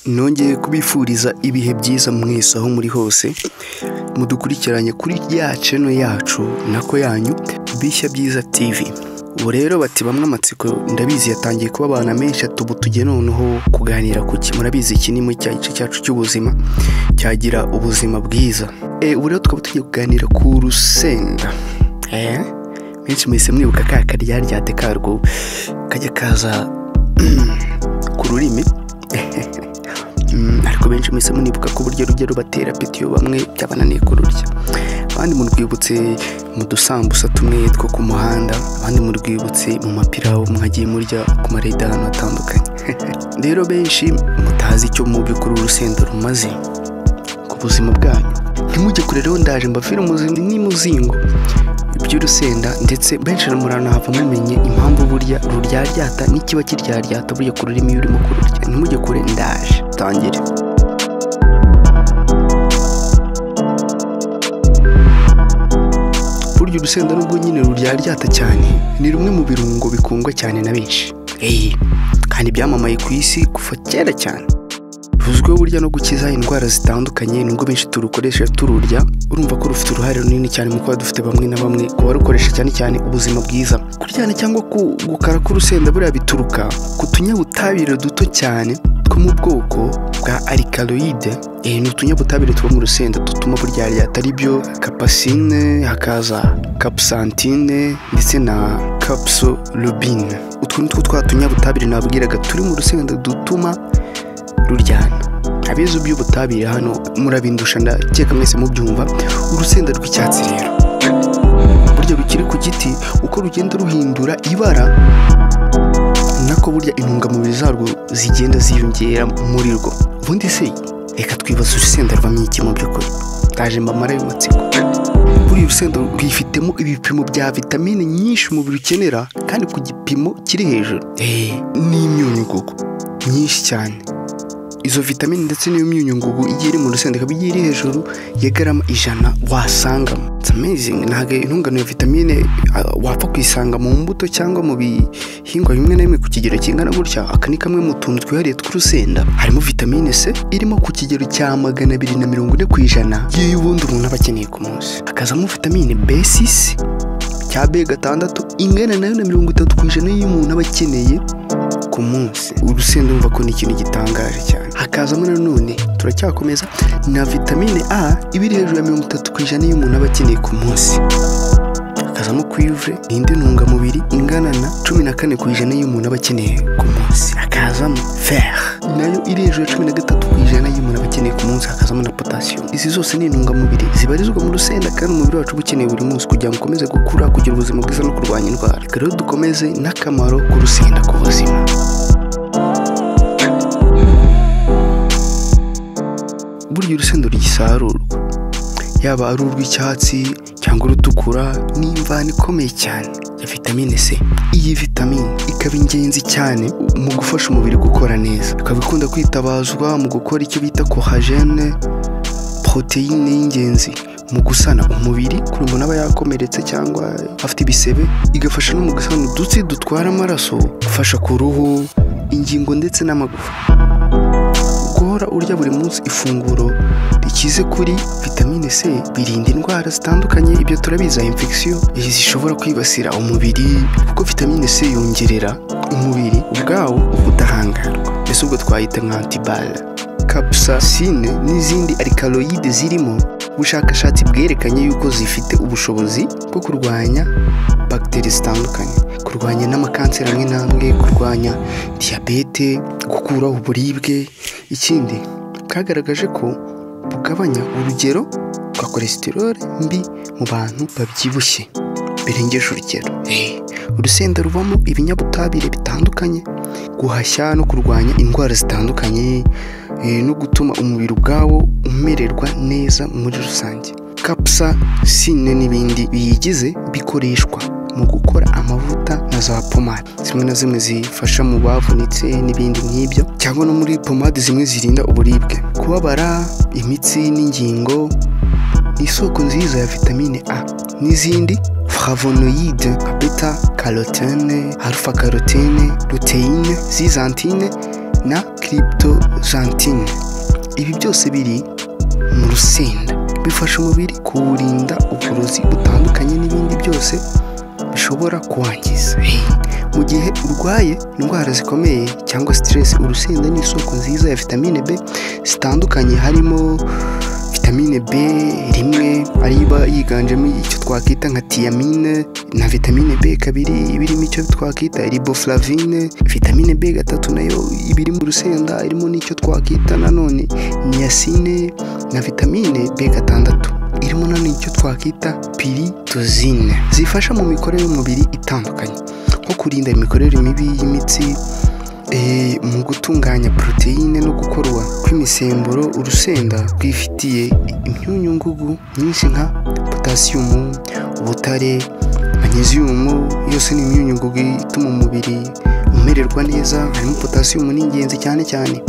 nongeye kubifuriza ibihe byiza mwese aho muri hose mudukurikiranye kuri ya channel yacu nako yanyu bishya byiza tv ubu rero bati bamwe amatsiko ndabizi yatangiye kuba abantu menshi ati ubu tujye noneho kuganira ku ki murabizi iki ni muri cya gice cyacu cy'ubuzima cyagira ubuzima bwiza e, ubu rero tukaba tugiye kuganira ku rusenda eh? benshi muhise mwibuka ka karyaryate karwo kajya kaza ku rurimi Mm, ariko benshi mwese munibuka ko burya rujya rubatera apeti iyo bamwe byabananiye kururya abandi murwibutse mu dusambusa tumwe two ku muhanda abandi murwibutse mu mapirawu mwagiye murya ku marede ahantu hatandukanye rero benshi mutazi icyo mu by'ukuri urusenda rumaze ku buzima bwanyu ntimujye kure rero ndaje mbavire umuzima n'imuzingo by'urusenda ndetse benshi muranahava mumenye impamvu burya ruryaryata n'ikiba kiryaryata burya ku rurimi iyo urimo kururya ntimujye kure ndaje tangire burya urusenda nubwo nyine ruryaryata cyane ni rumwe mu birungo bikundwa cyane na benshi eee kandi byamamaye ku isi kuva kera cyane ruzwiho burya no gukiza indwara zitandukanye nubwo benshi turukoresha tururya urumva ko rufite uruhare runini cyane mu kuba dufite bamwe na bamwe ku barukoresha cyane cyane ubuzima bwiza kuryana cyangwa ku- gukara k'urusenda buriya bituruka ku tunyabutabire duto cyane two mu bwoko bwa alkaloide eh, ni utunyabutabire tuba mu rusenda dutuma burya ryata ari byo kapasine hakaza kapusantine ndetse na kapsolubine utwo ni two twa tunyabutabire nabwiraga turi mu rusenda dutuma ruryana abize iby'ubutabire hano murabindusha ndakeka mwese mubyumva urusenda rw'icyatsi rero burya rukiri ku giti uko rugenda ruhindura ibara nako burya intungamubiri zarwo zigenda ziyongera muri rwo ubundi se reka twibaze urusenda ruvamo iki mu by'ukuri ndaje mbamara ayo matsiko buri urusenda rwifitemo ibipimo bya vitamine nyinshi umubiri ukenera kandi ku gipimo kiri hejuru Eh, n'imyunyungugu myinshi cyane izo vitamine ndetse n'iyo myunyungugu igiye iri mu rusenda ikaba igiye iri hejuru ya garama ijana wasangamo It's amazing ntabwo intungano ya vitamine ah, wapfa kuyisanga mu mbuto cyangwa mu bihingwa bimwe na bimwe ku kigero kingana gutya aka ni kamwe mu tuntu twihariye tw'urusenda harimo vitamine C irimo ku kigero cya magana abiri na mirongo ine ku ijana y'iy'ubundi umuntu aba akeneye ku munsi hakazamo vitamine B6 cya B gatandatu ingana nayo na mirongo itatu ku ijana y'umuntu aba akeneye ku munsi urusenda urumva ko ni ikintu gitangaje cyane hakazamo nanone turacyakomeza na vitamine a iba iri hejuru ya mirongo itatu ku ijana y'umuntu aba akeneye ku munsi hakazamo cuivre ni indi ntungamubiri ingana na cumi na kane ku ijana y'umuntu aba akeneye ku munsi hakazamo fer nayo iri hejuru ya cumi na gatatu ku ijana y'umuntu aba akeneye ku munsi hakazamo na potasio izi zose ni intungamubiri zibarizwa mu rusenda kandi umubiri wacu uba ukeneye buri munsi kugira ngo ukomeze gukura kugira ubuzima bwiza no kurwanya indwara reka rero dukomeze n'akamaro k'urusenda ku buzima burya urusenda rugisarurwa yaba ari urw'icyatsi cyangwa urutukura ni imvano ikomeye cyane ya vitamine C iyi vitamine ikaba ingenzi cyane mu gufasha umubiri gukora neza ikaba ikunda kwitabazwa mu gukora icyo bita kohagene poroteyine y'ingenzi mu gusana umubiri kuri umuntu aba yakomeretse cyangwa afite ibisebe igafasha no mu gusana udutsi dutwara amaraso gufasha ku ruhu ingingo ndetse n'amagufa guhora urya buri munsi ifunguro rikize kuri vitamine C birinda indwara zitandukanye ibyo turabizi infection zishobora kwibasira umubiri kuko vitamine C yongerera umubiri ubwawo ubudahangarwa ese ubwo twayita nka antibale kapsasine n'izindi alkaloide zirimo ubushakashatsi bwerekanye yuko zifite ubushobozi bwo kurwanya bagiteri zitandukanye kurwanya n'amakanseri amwe n'amwe kurwanya diyabete gukuraho uburibwe ikindi bwagaragaje ko bugabanya urugero rwa kolesiterole mbi mu bantu babyibushye birengeje urugero Eh, urusenda ruvamo ibinyabutabire bitandukanye guhashya no kurwanya indwara zitandukanye eh, no gutuma umubiri ubwawo umererwa neza muri rusange kapsa sine n'ibindi biyigize bikoreshwa mu gukora amavuta na za pomade zimwe na zimwe zifasha mu bavunitse n'ibindi nk'ibyo cyangwa no muri pomade zimwe zirinda uburibwe kubabara imitsi n'ingingo isoko nziza ya vitamine A n'izindi flavonoide nka beta carotene alpha carotene luteine zizantine na kiripitozantine ibi byose biri mu rusenda bifasha umubiri kuwurinda uburozi butandukanye n'ibindi byose bishobora kuwangiza mu gihe urwaye indwara zikomeye cyangwa siteresi urusenda ni isoko nziza ya vitamine b zitandukanye harimo vitamine b rimwe ariba yiganjemo icyo twakwita nka tiyamine na vitamine b kabiri iba irimo icyo twakwita riboflavine vitamine b gatatu nayo iba iri mu rusenda irimo n'icyo twakwita nanone niyasine na vitamine b gatandatu irimo nanone icyo twakwita piritozine zifasha mu mikorere y'umubiri itandukanye nko kurinda imikorere mibi y'imitsi eh, mu gutunganya poroteyine no gukorwa kw'imisemburo urusenda rwifitiye imyunyungugu nyinshi nka potasiyumu ubutare manyeziyumu yose ni imyunyungugu ituma umubiri umererwa neza harimo potasiyumu ni ingenzi cyane cyane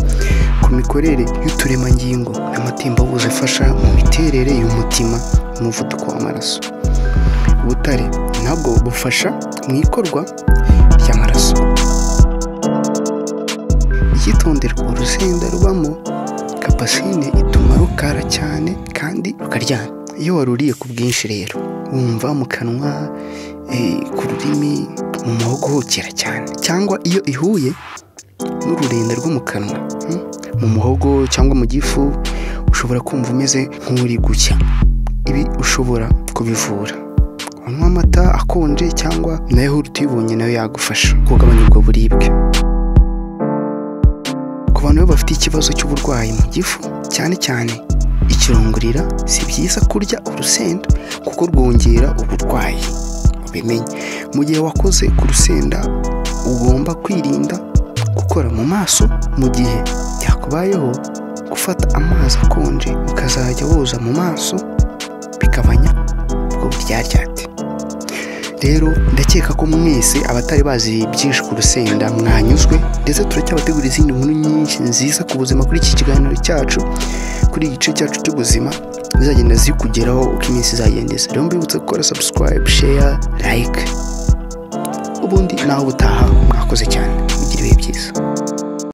ku mikorere y'uturemangingo n'amatembabuzi afasha mu miterere y'umutima n'umuvuduko w'amaraso ubutare nabwo bufasha mu ikorwa ry'amaraso icyitonderwa urusenda rubamo kapasine ituma rukara cyane kandi rukaryana iyo waruriye ku bwinshi rero wumva mu kanwa eh, ku rurimi mu muhogo hokera cyane cyangwa iyo ihuye n'ururenda rwo mu kanwa hmm, mu muhogo cyangwa mu gifu ushobora kumva umeze nk'uri gucya ibi ushobora kubivura unywa amata akonje cyangwa na yahurute uyibonye nayo yagufasha kugabanya ubwo buribwe ku bantu baba bafite ikibazo cy'uburwayi mu gifu cyane cyane ikirungurira si byiza kurya urusenda kuko rwongera uburwayi bimenye mu gihe wakoze ku rusenda ugomba kwirinda gukora mu maso mu gihe byakubayeho gufata amazi akonje ukazajya woza mu maso bigabanya ubwo buryaryate rero ndakeka ko mwese abatari bazi byinshi ku rusenda mwanyuzwe ndetse turacyabategura izindi nkuru nyinshi nziza ku buzima kuri iki kiganiro cyacu kuri iki gice cyacu cy'ubuzima zizagenda zikugeraho uko iminsi izagendeza rero mbibutsa gukora sabusikarayibu sheya layike ubundi nawe ubutaha mwakoze cyane mugire ibihe byiza